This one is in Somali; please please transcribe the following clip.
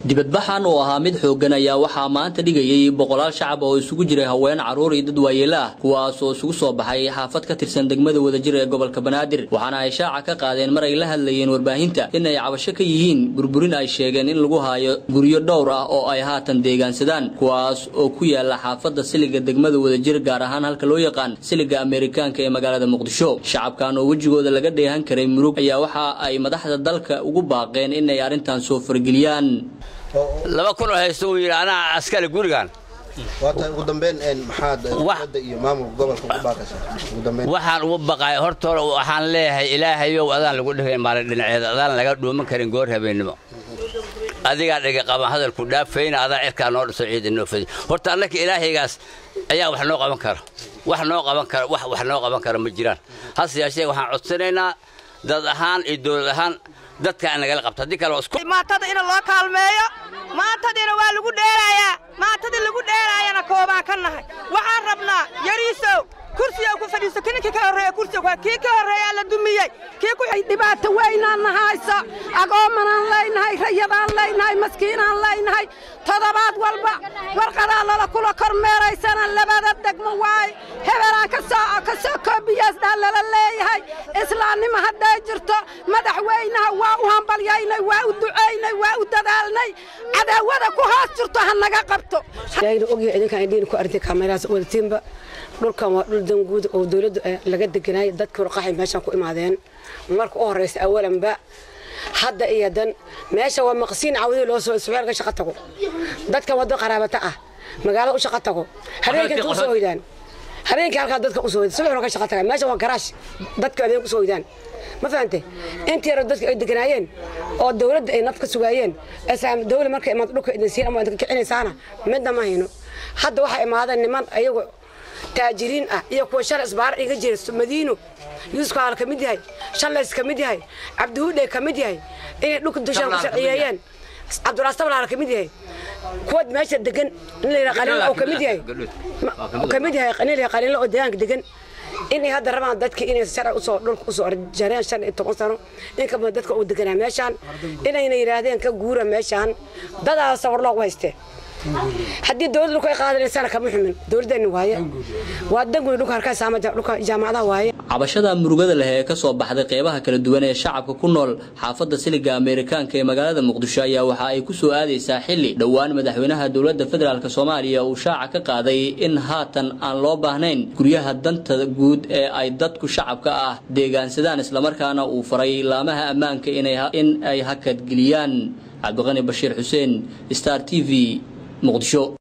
dibadbaxan oo ahaa mid xooggan ayaa waxaa maanta dhigayay boqolaal shacab oo isugu jiray haween carruur iyo dad waayeelo ah kuwaas oo isugu soo baxay xaafad ka tirsan degmada wadajir ee gobolka banaadir waxaana ay shaaca ka qaadeen mar ay la hadlayeen warbaahinta in ay cabasho ka yihiin burburin ay sheegeen in lagu haayo guryo dhowr ah oo ay haatan deegaansadaan kuwaas oo ku yaala xaafadda siliga degmada wadajir gaar ahaan halka loo yaqaan siliga ameerikaanka ee magaalada muqdisho shacabkan oo wejigooda laga dheehan karay murug ayaa waxa ay madaxda dalka ugu baaqeen inay arrintan soo fargeliyaan laba kun oo haysto uu yidhi anaa askari gurigan waata ugu dambeyn maxaad dowladda iyo maamulka gobolka ugu baaqaysaa ugu dambeyn waxaan ugu baqay hortooda waxaan leeyahay ilaahayow adaan lagu dhigayn maalin dhinaceeda adaan laga dhuuman karin goor habeennimo adigaa dhiga qaban hadalku dhaafayna adaa cirkaa noo dhiso ciid inoo fadi horta annaka ilaahaygaas ayaa wax noo qaban kara wax noo qaban kara wax wax noo qaban kara ma jiraan hase yeeshee waxaan codsanaynaa dad ahaan iyo dowlad ahaan dadka in nagala qabto haddii kale waa isku maantada in loo kaalmeeyo maantadiina waa lagu dheelaayaa maantadii lagu dheelaayana koobaan ka nahay waxaan rabnaa yariisow kursiga ku fadhiiso ninkii ka horreeya kursiga waa kii ka horreeyaa la dumiyey kii ku dhibaato weynaan nahayso agoomanaan leynahay rayadaan leynahay maskiinaan leynahay toddobaad walba warqadaa lala kula kormeeraysana labada degmo waay hebelaan ka soo koobiyaasdhaa lala leeyahay islaamnimo hadday jirto madaxweynaha waa u hambalyaynay waa u ducaynay waa u dadaalnay cadaawada ku hoos jirto ha naga qabto ogyahay idinkaan idhiin ku arintay kaameraas wadatiinba dhulkan waa dhul danguud oo dawladdu laga deganaayay dadkii warqaxay meeshaan ku imaadeen marka u horraysa awalanba hadda iyo dan meesha waa maqsiin cawdii loo soo suxeel ka shaqo tago dadkan waddo qaraabata ah magaalada u shaqo tago habeenkii inta u soo hoydaan habeenkii halkaa dadka u soo hoydaan subaxna ka shaqo tagaan meesha waa garaash dadka habeen ku soo hoydaan ma fahante intii yaro dadka ay deganaayeen oo dawladda ay naf ka sugaayeen islaam dawla markay imaado dhulka idin siin ama idinka kicinaysaana midna ma hayno hadda waxaa imaadeen niman ayagu taajiriin ah iyo kuwa shalay isbaara iga jira madiino yuusuf kaal ka mid yahay shalays ka mid yahay cabdihuudhe ka mid yahay inay dhulka dushaan ku sharciyeeyeen cabdulaastablaal ka mid yahay kuwa meesha degan in la yidhaha qaliinla oo ka mid yahay ka mid yahay in la yidhaha qaliinla oo deegaanka degan inay hadda rabaan dadka inay sharci usoo dhulka usoo jareen shan iyo toban sano in ka badan dadka uu deganaa meeshaan inayna yidhaahdeen ka guura meeshaan dadaasa war loogu haystee haddii dowladda dhulka ay qaadanaysana kama xumin dowladdeena waaye waa danguni dhulka harkaysa ama dhulka jaamacadaha waaye cabashada murugada leh ee ka soo baxday qeybaha kala duwan ee shacabka ku nool xaafadda siliga ameerikaanka ee magaalada muqdisho ayaa waxa ay ku soo aadaysaa xilli dhowaan madaxweynaha dowladda federaalk soomaaliya uu shaaca ka qaaday in haatan aan loo baahnayn guryaha danta guud ee ay dadku shacabka ah deegaansadaan islamarkaana uu faray laamaha ammaanka in ay hakadgeliyaan cabdiqani bashiir xuseen star t v muqdisho